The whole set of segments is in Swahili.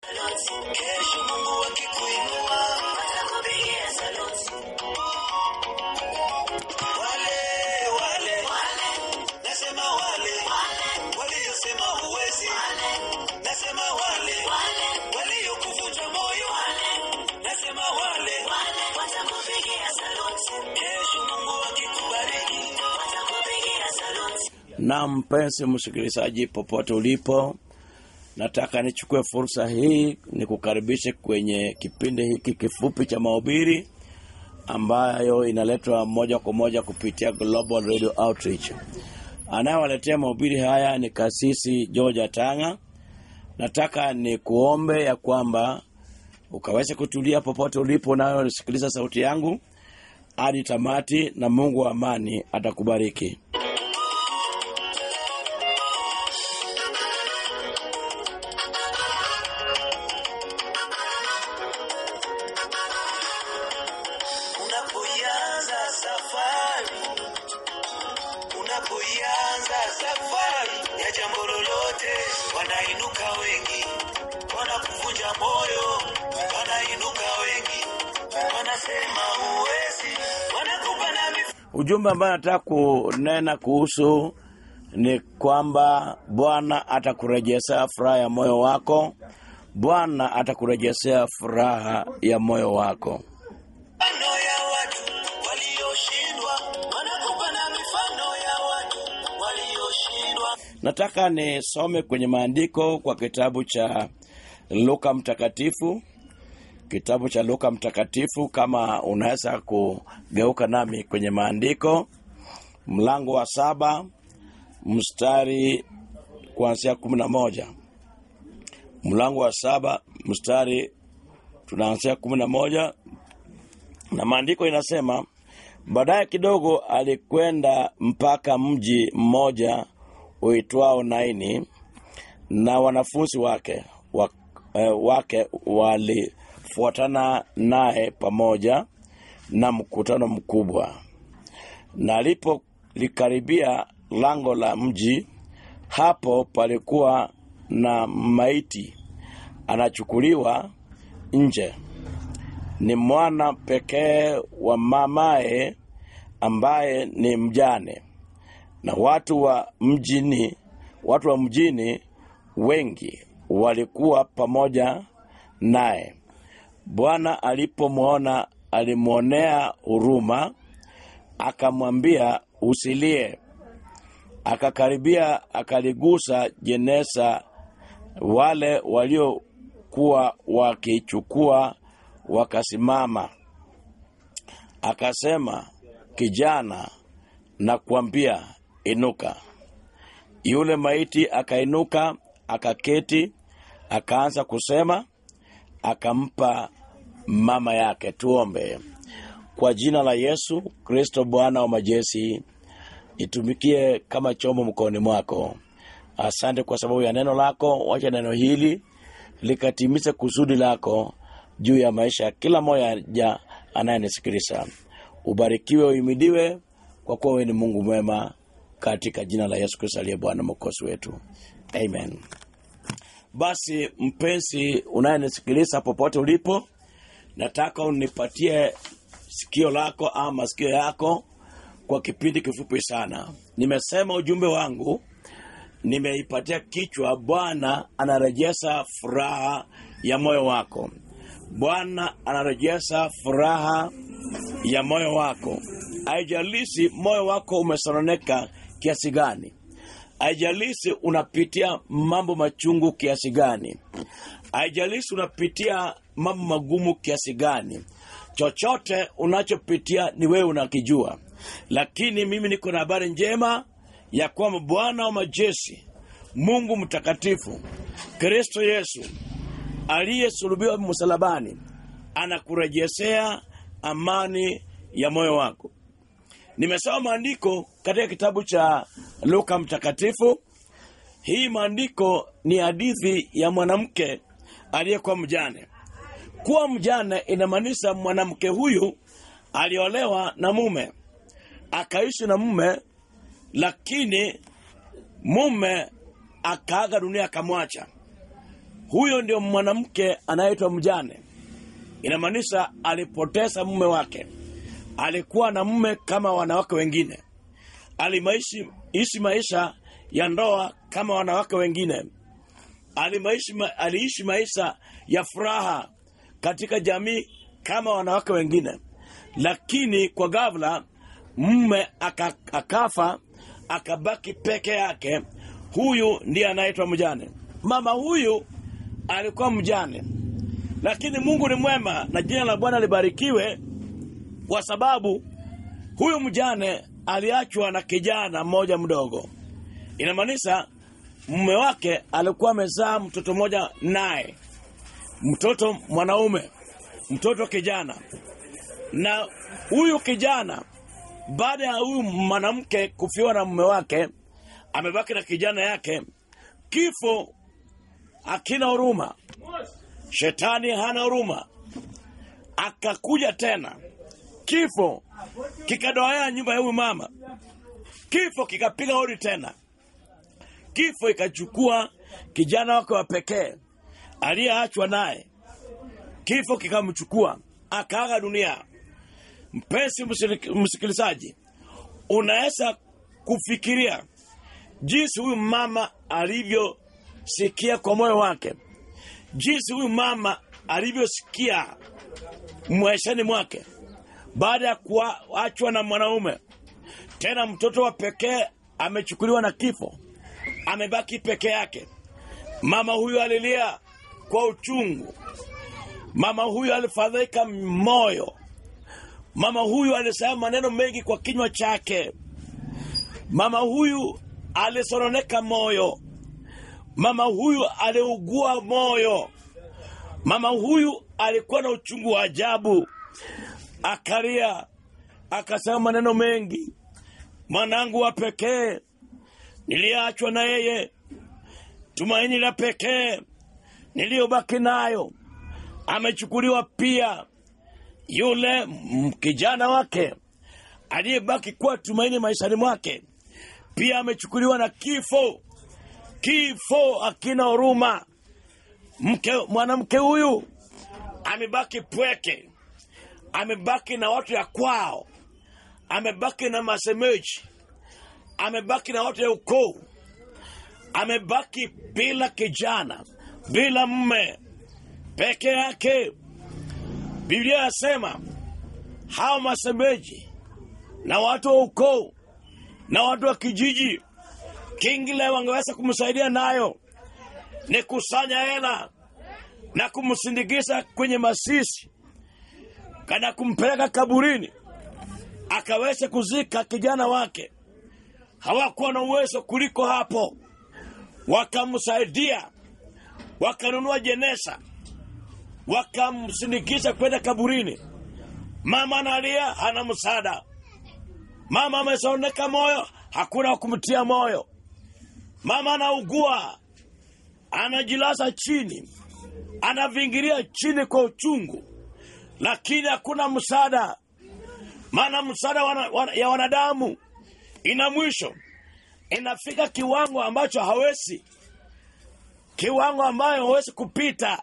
Kesho Mungu akikuinua atakupigia saluti. Wale wale nasema wale waliosema huwezi, nasema wale waliokuvunja moyo, nasema wale watakupigia saluti. Kesho Mungu akikubariki watakupigia saluti. Na mpenzi msikilizaji, popote ulipo, nataka nichukue fursa hii nikukaribishe kwenye kipindi hiki kifupi cha mahubiri ambayo inaletwa moja kwa moja kupitia Global Radio Outreach. Anayewaletea mahubiri haya ni kasisi George Tanga. Nataka ni kuombe ya kwamba ukaweze kutulia popote ulipo, nayo nisikiliza sauti yangu hadi tamati, na Mungu wa amani atakubariki. Unapoianza safari, unapoianza safari ya jambo lolote, wanainuka wengi, wanakuvunja moyo, wanainuka wengi, wanasema huwezi, wanakupa na mif Ujumbe ambayo nataka kunena kuhusu ni kwamba Bwana atakurejeshea furaha ya moyo wako. Bwana atakurejeshea furaha ya moyo wako. mifano ya watu walioshindwa, wanakupa na mifano ya watu walioshindwa. Nataka nisome kwenye maandiko kwa kitabu cha Luka Mtakatifu, kitabu cha Luka Mtakatifu. Kama unaweza kugeuka nami kwenye maandiko, mlango wa saba mstari kuanzia kumi na moja mlango wa saba mstari tunaanzia kumi na moja na maandiko inasema baadaye kidogo alikwenda mpaka mji mmoja uitwao Naini na wanafunzi wake wa, eh, wake walifuatana naye pamoja na mkutano mkubwa na alipolikaribia lango la mji hapo palikuwa na maiti anachukuliwa nje ni mwana pekee wa mamaye ambaye ni mjane na watu wa mjini watu wa mjini wengi walikuwa pamoja naye bwana alipomwona alimwonea huruma akamwambia usilie akakaribia akaligusa jeneza wale waliokuwa wakichukua wakasimama akasema kijana na kuambia inuka yule maiti akainuka akaketi akaanza kusema akampa mama yake tuombe kwa jina la yesu kristo bwana wa majeshi itumikie kama chombo mkononi mwako asante kwa sababu ya neno lako wacha neno hili likatimize kusudi lako juu ya maisha ya kila mmoja anayenisikiliza ubarikiwe uimidiwe kwa kuwa wewe ni mungu mwema katika jina la yesu kristo aliye bwana mokozi wetu amen basi mpenzi unayenisikiliza popote ulipo nataka unipatie sikio lako ama masikio yako kwa kipindi kifupi sana nimesema ujumbe wangu nimeipatia kichwa bwana anarejesha furaha ya moyo wako bwana anarejesha furaha ya moyo wako haijalishi moyo wako umesononeka kiasi gani haijalishi unapitia mambo machungu kiasi gani haijalishi unapitia mambo magumu kiasi gani chochote unachopitia ni wewe unakijua lakini mimi niko na habari njema ya kwamba bwana wa majeshi mungu mtakatifu kristo yesu aliyesulubiwa msalabani anakurejeshea amani ya moyo wako nimesoma maandiko katika kitabu cha luka mtakatifu hii maandiko ni hadithi ya mwanamke aliyekuwa mjane kuwa mjane inamaanisha mwanamke huyu aliolewa na mume akaishi na mume lakini mume akaaga dunia akamwacha huyo ndio mwanamke anaitwa mjane. Inamaanisha alipoteza mume wake, alikuwa na mume kama wanawake wengine, alimaishi ishi maisha ya ndoa kama wanawake wengine, alimaishi, ma, aliishi maisha ya furaha katika jamii kama wanawake wengine, lakini kwa ghafla mume aka, akafa akabaki peke yake. Huyu ndiye anaitwa mjane. Mama huyu alikuwa mjane, lakini Mungu ni mwema na jina la Bwana libarikiwe, kwa sababu huyu mjane aliachwa na kijana mmoja mdogo. Inamaanisha mume wake alikuwa amezaa mtoto mmoja naye, mtoto mwanaume, mtoto kijana, na huyu kijana baada ya huyu mwanamke kufiwa na mume wake, amebaki na kijana yake. Kifo akina huruma, shetani hana huruma, akakuja tena. Kifo kikadoea nyumba ya huyu mama, kifo kikapiga hodi tena, kifo ikachukua kijana wake wa pekee aliyeachwa naye, kifo kikamchukua akaaga dunia. Mpenzi msikilizaji, unaweza kufikiria jinsi huyu mama alivyosikia kwa moyo wake, jinsi huyu mama alivyosikia maishani mwake baada ya kuachwa na mwanaume, tena mtoto wa pekee amechukuliwa na kifo, amebaki peke yake. Mama huyu alilia kwa uchungu, mama huyu alifadhaika moyo Mama huyu alisema maneno mengi kwa kinywa chake. Mama huyu alisononeka moyo. Mama huyu aliugua moyo. Mama huyu alikuwa na uchungu wa ajabu, akalia, akasema maneno mengi. Mwanangu wa pekee niliachwa na yeye, tumaini la pekee niliyobaki nayo amechukuliwa pia yule kijana wake aliyebaki kuwa tumaini maishani mwake pia amechukuliwa na kifo. Kifo akina huruma. Mke mwanamke huyu amebaki pweke, amebaki na watu ya kwao, amebaki na masemeji, amebaki na watu ya ukoo, amebaki bila kijana, bila mme, peke yake. Biblia yasema hao masemeji na watu wa ukoo na watu wa kijiji kingile wangeweza kumsaidia nayo ni kusanya hela na kumsindikiza kwenye masisi kana kumpeleka kaburini akaweze kuzika kijana wake. Hawakuwa na uwezo kuliko hapo, wakamsaidia, wakanunua jeneza wakamsindikiza kwenda kaburini. Mama analia, hana msaada. Mama amesoneka moyo, hakuna kumtia moyo. Mama anaugua, anajilaza chini, anavingiria chini kwa uchungu, lakini hakuna msaada, maana msaada wana, wana, ya wanadamu ina mwisho, inafika kiwango ambacho hawezi, kiwango ambayo hawezi kupita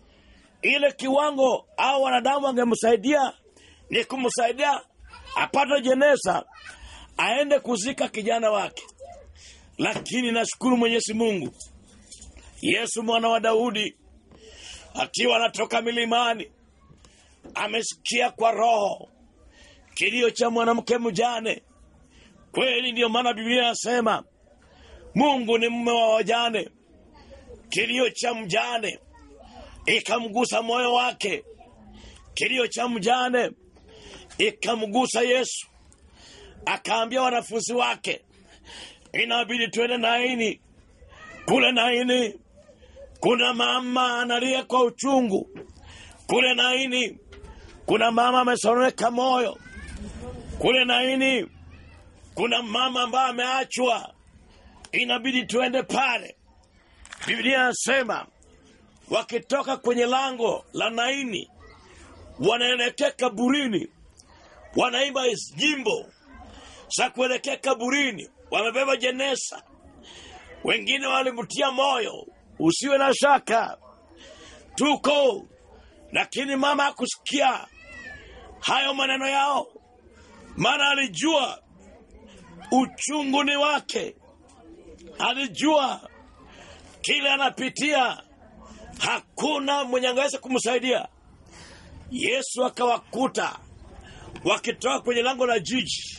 ile kiwango au wanadamu wangemsaidia ni kumsaidia apate jeneza aende kuzika kijana wake, lakini nashukuru Mwenyezi Mungu, Yesu mwana wa Daudi akiwa anatoka milimani amesikia kwa roho kilio cha mwanamke mjane. Kweli ndiyo maana Biblia inasema Mungu ni mume wa wajane. Kilio cha mjane ikamgusa moyo wake, kilio cha mjane ikamgusa Yesu. Akaambia wanafunzi wake, inabidi twende Naini. Kule Naini kuna mama analia kwa uchungu. Kule Naini kuna mama amesononeka moyo. Kule Naini kuna mama ambaye ameachwa, inabidi tuende pale. Biblia inasema wakitoka kwenye lango la Naini wanaelekea kaburini, wanaimba jimbo za kuelekea kaburini, wamebeba jeneza. Wengine walimtia moyo, usiwe na shaka, tuko lakini mama hakusikia hayo maneno yao maana alijua uchungu ni wake alijua kile anapitia hakuna mwenye angeweza kumsaidia yesu akawakuta wakitoka kwenye lango la jiji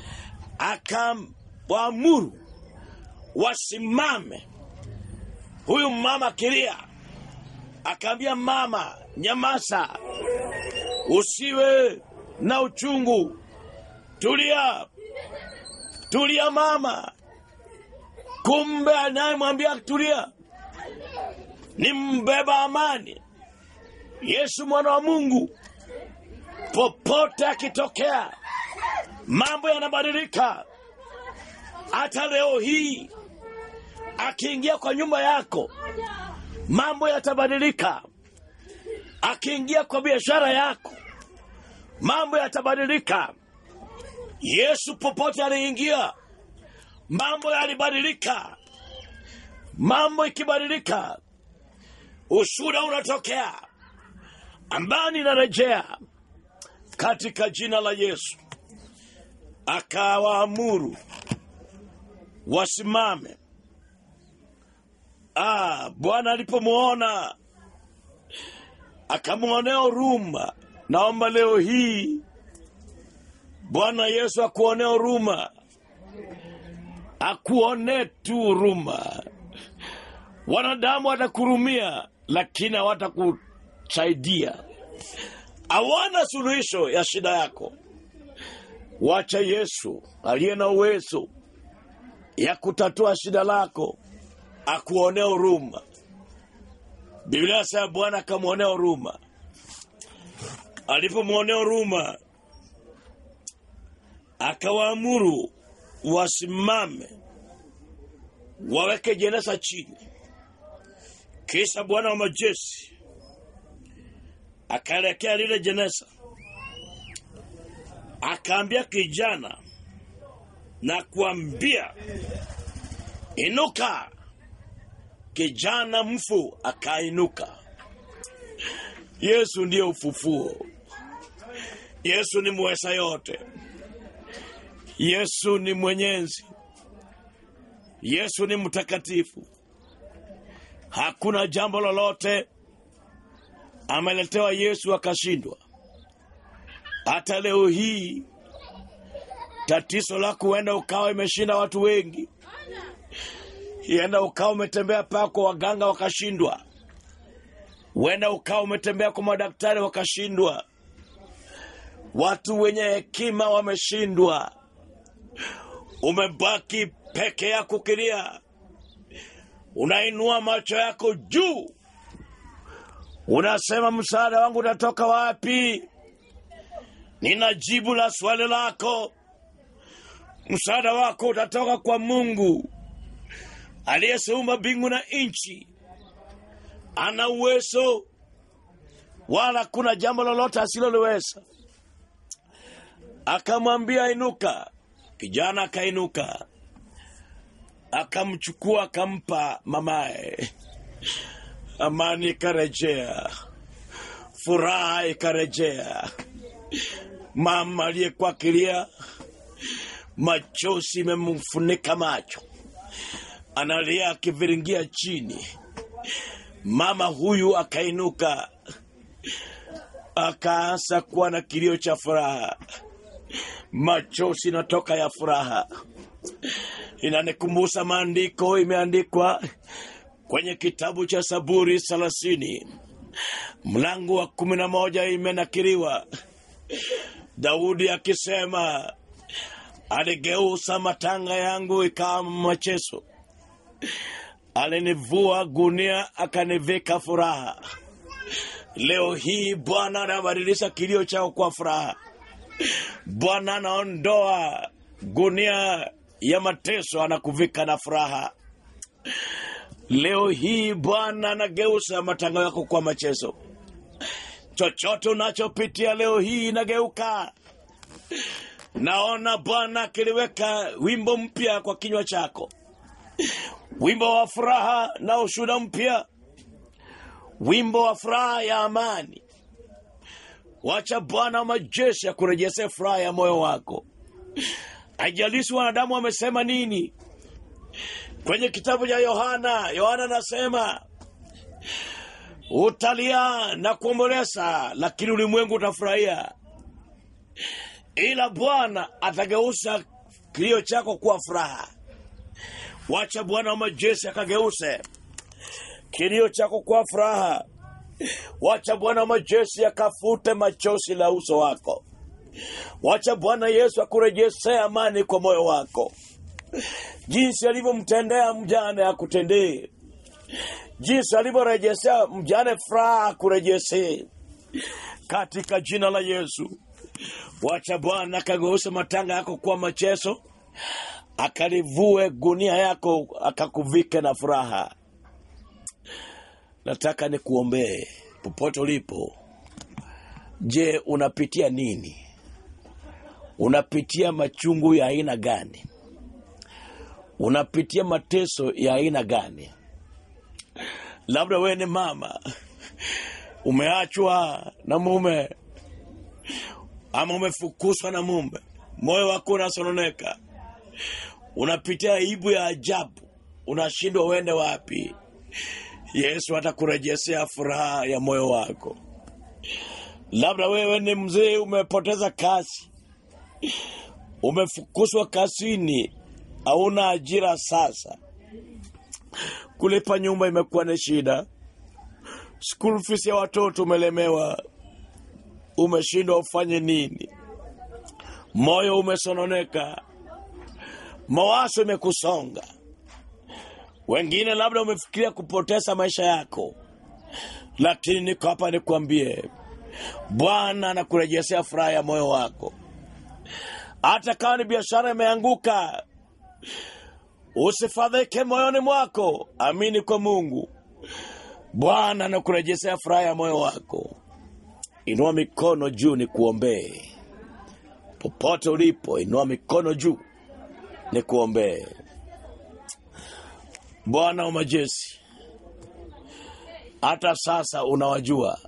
akawaamuru wasimame huyu mama akilia akaambia mama nyamasa usiwe na uchungu tulia tulia mama kumbe anayemwambia tulia ni mbeba amani yesu mwana wa mungu popote akitokea mambo yanabadilika hata leo hii akiingia kwa nyumba yako mambo yatabadilika akiingia kwa biashara yako mambo yatabadilika yesu popote aliingia mambo yalibadilika mambo ikibadilika ushuda unatokea amani inarejea katika jina la yesu akawaamuru wasimame ah, bwana alipomwona akamwonea huruma naomba leo hii bwana yesu akuonea huruma akuonee tu huruma wanadamu watakurumia lakini hawatakusaidia hawana suluhisho ya shida yako wacha yesu aliye na uwezo ya kutatua shida lako akuonea huruma biblia sema bwana akamwonea huruma alipomwonea huruma akawaamuru wasimame waweke jeneza chini kisha bwana wa majeshi akaelekea lile jeneza akaambia kijana na kuambia inuka kijana mfu akainuka yesu ndiye ufufuo yesu ni mweza yote yesu ni mwenyezi yesu ni mtakatifu hakuna jambo lolote ameletewa yesu akashindwa hata leo hii tatizo lako huenda ukawa imeshinda watu wengi huenda ukawa umetembea pako waganga wakashindwa huenda ukawa umetembea kwa madaktari wakashindwa watu wenye hekima wameshindwa umebaki peke yako ukilia unainua macho yako juu unasema msaada wangu utatoka wapi nina jibu la swali lako msaada wako utatoka kwa mungu aliyeseumba mbingu na nchi ana uwezo wala kuna jambo lolote asiloliweza akamwambia inuka kijana akainuka akamchukua akampa mamaye amani ikarejea furaha ikarejea mama aliyekuwa kilia machozi imemfunika macho analia akiviringia chini mama huyu akainuka akaanza kuwa na kilio cha furaha machozi inatoka ya furaha inanikumbusha maandiko imeandikwa kwenye kitabu cha saburi thelathini mlango wa kumi na moja imenakiriwa daudi akisema aligeusa matanga yangu ikawa machezo alinivua gunia akanivika furaha leo hii bwana anabadilisha kilio chao kwa furaha bwana anaondoa gunia ya mateso anakuvika na furaha leo hii bwana anageuza matango yako kwa machezo chochote unachopitia leo hii inageuka naona bwana akiliweka wimbo mpya kwa kinywa chako wimbo wa furaha na ushuda mpya wimbo wa furaha ya amani. Wacha Bwana wa majeshi akurejesee furaha ya moyo wako. Haijalishi wanadamu wamesema nini. Kwenye kitabu cha Yohana, Yohana anasema utalia na kuomboleza, lakini ulimwengu utafurahia, ila Bwana atageuza kilio chako kuwa furaha. Wacha Bwana wa majeshi akageuze kilio chako kuwa furaha. Wacha Bwana wa majeshi akafute machozi la uso wako. Wacha Bwana Yesu akurejesee amani kwa moyo wako. Jinsi alivyomtendea mjane akutendee, jinsi alivyorejesea mjane furaha akurejesee, katika jina la Yesu. Wacha Bwana akageuze matanga yako kuwa machezo, akalivue gunia yako akakuvike na furaha. Nataka nikuombee popote ulipo. Je, unapitia nini? Unapitia machungu ya aina gani? Unapitia mateso ya aina gani? Labda wewe ni mama, umeachwa na mume ama umefukuzwa na mume, moyo wako unasononeka, unapitia aibu ya ajabu, unashindwa uende wapi. Yesu atakurejesea furaha ya moyo wako. Labda wewe ni mzee, umepoteza kazi, umefukuzwa kazini, hauna ajira sasa, kulipa nyumba imekuwa ni shida, school fees ya watoto umelemewa, umeshindwa ufanye nini, moyo umesononeka, mawazo imekusonga. Wengine labda umefikiria kupoteza maisha yako, lakini niko hapa nikwambie, Bwana anakurejesea furaha ya moyo wako. Hata kama ni biashara imeanguka, usifadhaike moyoni mwako, amini kwa Mungu. Bwana anakurejesea furaha ya moyo wako. Inua mikono juu nikuombee. Popote ulipo, inua mikono juu nikuombee. Bwana wa majeshi, hata sasa unawajua,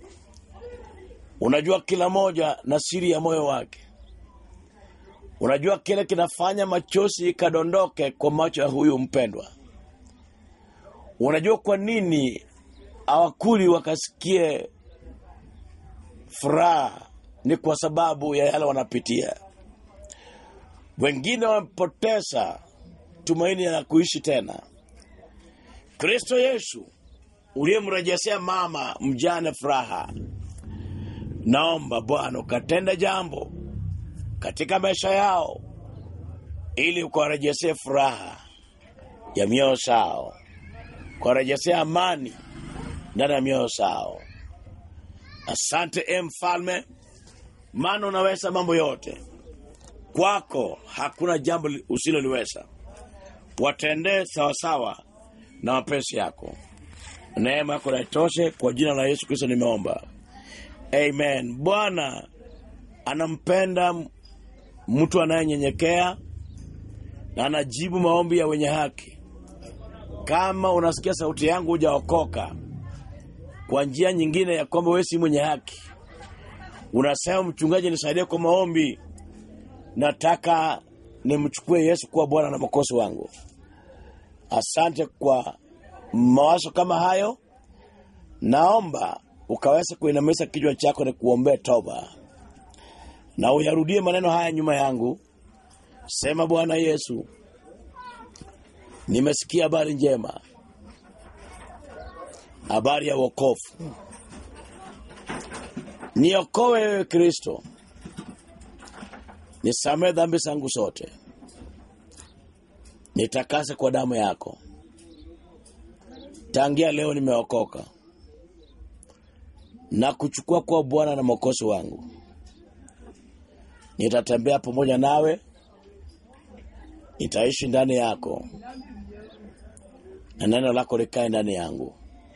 unajua kila moja na siri ya moyo wake. Unajua kile kinafanya machozi ikadondoke kwa macho ya huyu mpendwa. Unajua kwa nini hawakuli wakasikie furaha, ni kwa sababu ya yale wanapitia. Wengine wamepoteza tumaini la kuishi tena. Kristo Yesu uliyemrejeshea mama mjane furaha, naomba Bwana ukatenda jambo katika maisha yao, ili ukawarejesee furaha ya mioyo zao, ukawarejesea amani ndani ya mioyo zao. Asante e Mfalme, maana unaweza mambo yote. Kwako hakuna jambo usiloliweza. Watendee sawasawa na mapenzi yako. Neema yako na itoshe. Kwa jina la Yesu Kristo nimeomba, amen. Bwana anampenda mtu anayenyenyekea na anajibu maombi ya wenye haki. Kama unasikia sauti yangu hujaokoka kwa njia nyingine ya kwamba wewe si mwenye haki, unasema mchungaji, nisaidie kwa maombi, nataka nimchukue Yesu kuwa Bwana na Mwokozi wangu. Asante kwa mawazo kama hayo. Naomba ukaweza kuinamisha kichwa chako na kuombea toba, na uyarudie maneno haya nyuma yangu. Sema, Bwana Yesu, nimesikia habari njema, habari ya wokovu. Niokoe wewe Kristo, nisamehe dhambi zangu zote, nitakase kwa damu yako. Tangia leo nimeokoka na kuchukua kuwa Bwana na Mwokozi wangu. Nitatembea pamoja nawe, nitaishi ndani yako, na neno lako likae ndani yangu.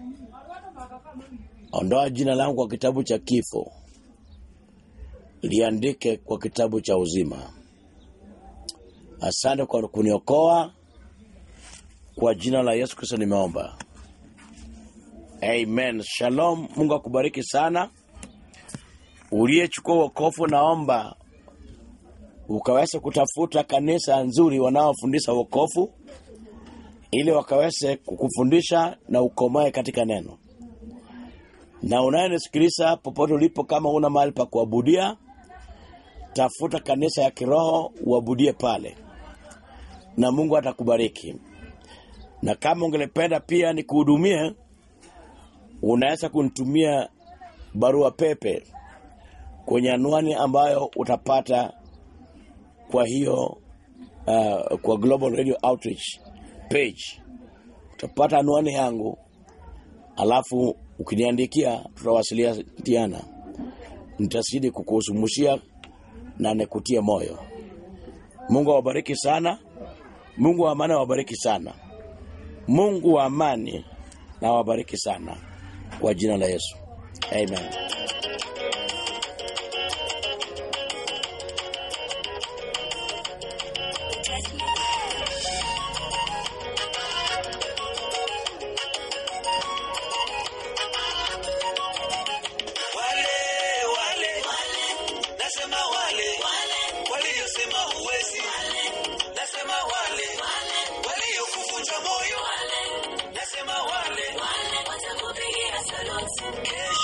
Ondoa jina langu kwa kitabu cha kifo, liandike kwa kitabu cha uzima. Asante kwa kuniokoa. Kwa jina la Yesu Kristo nimeomba, Amen. Shalom. Mungu akubariki sana. Uliyechukua wokovu, naomba ukaweze kutafuta kanisa nzuri wanaofundisha wokovu ili wakaweze kukufundisha na ukomae katika neno. Na unayenisikiliza popote ulipo, kama una mahali pa kuabudia, tafuta kanisa ya kiroho uabudie pale, na Mungu atakubariki. Na kama ungelependa pia nikuhudumie, unaweza kunitumia barua pepe kwenye anwani ambayo utapata kwa hiyo uh, kwa Global Radio Outreach page utapata anwani yangu, alafu ukiniandikia, tutawasiliana, nitazidi kukusumushia na nikutie moyo. Mungu awabariki sana. Mungu wa amani awabariki sana. Mungu wa amani na awabariki sana kwa jina la Yesu, amen. Wale wale nasema wale waliosema huwezi, nasema wale waliokuvunja moyo, nasema wale kesho